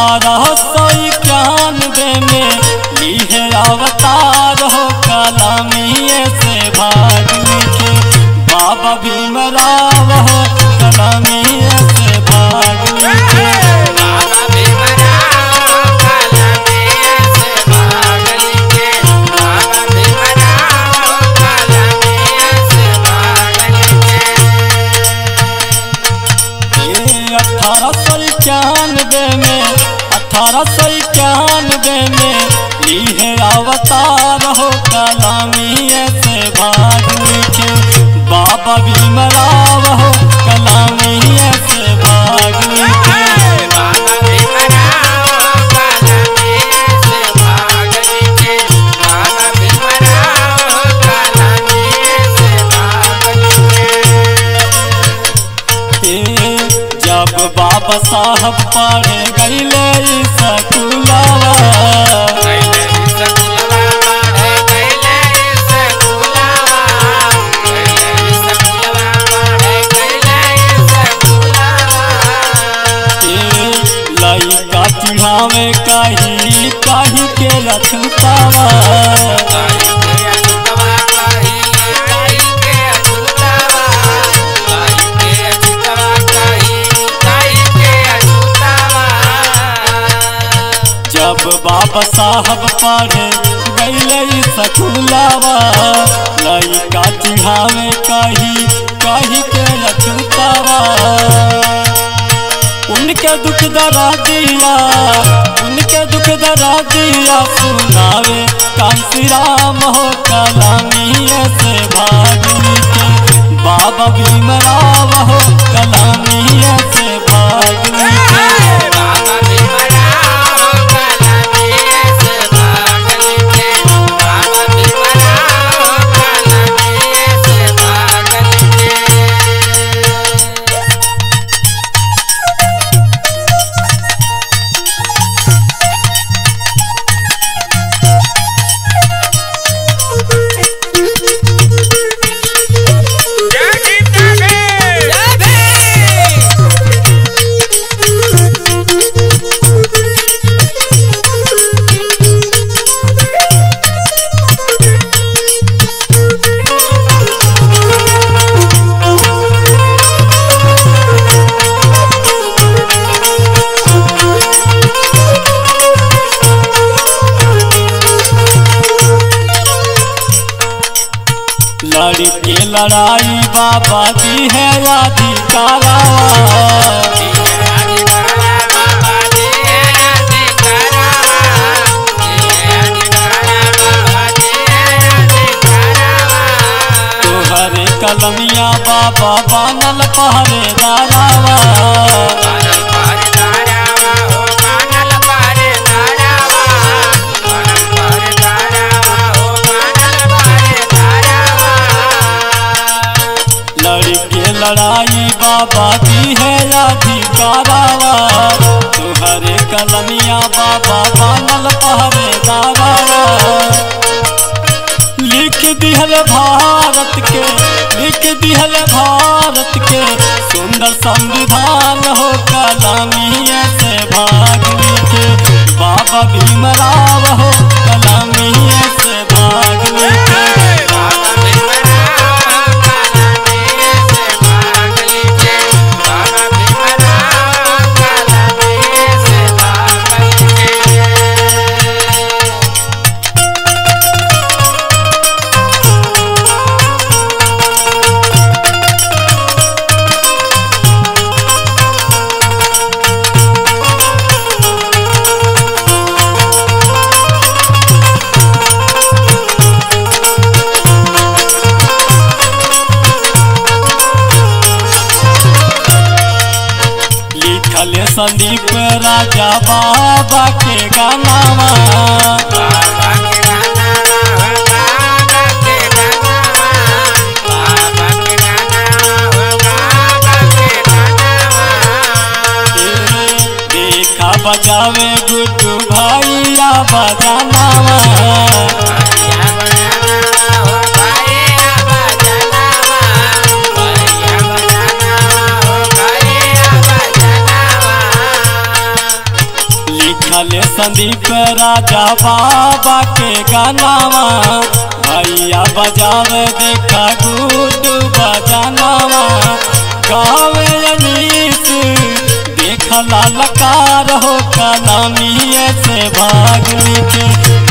अठारह सौ इक्यानवे में लिहे अवतार हो कलमिए से भाग लिखे बाबा भीमराव हो कलमिए से भाग लिखे बाबा भीमराव कलमिए से भाग लिखे बाबा भीमराव कलमिए से भाग लिखे अठारह सौ इक्यानवे में अठारह सौ इक्यानवे में लिहे अवतार हो कलामिए से भाग लिखे बाबा भीमराव हो कलामिए से भाग लिखे बाबा भीमराव कलमिए से भाग लिखे बाबा भीमराव कलमिए से भाग लिखे ए, जब बाबा साहब पढ़े गईले ई स्कूलवा कैले सकुलवा पढ़े कैले सकुलवा कैले सकुलवा पढ़े कैले सकुलवा लइका चिढ़ावे कही कही के रखतावा काई के अछुतवा काई काई के अछुतवा काई के अछुतवा काई काई के अछुतवा जब बाबा साहब पढ़े गईले सकुलावा लइका चिढ़ावे कही कही के रखतावा उनके दुख दरा दिया उनके दुख दरा दिया सुनावे कांसी राम हो कलामिए से भाग लिखे बाबा भीमराव हो कलामिए से भाग लिखे बाबा भीमराव कलमिए से भाग लिखे बाबा भीमराव कलमिए से भाग लिखे लड़के लड़ाई बाबा दी है अधिकारा तोहरे कलमिया बाबा बनल पहरेदारावा लड़के लड़ाई बाबा दी है अधिकारावा तोहरे कलमिया बाबा बनल पहरेदारावा लिख दिहल भारत के लिख दिहल भारत के सुंदर संविधान हो कलामिया से भाग लिखे बाबा भीमराव हो कलामिया से भाग लिखे लिखल संदीप राजा बाबा के गानावा देखा बजावे गुड्डू भैया बजानावा सुनले संदीप राजा बाबा के गानावा भैया बजावे देखा गुड्डू बजानावा गावे अनीस देखला लकार हो कलामी से भाग नीचे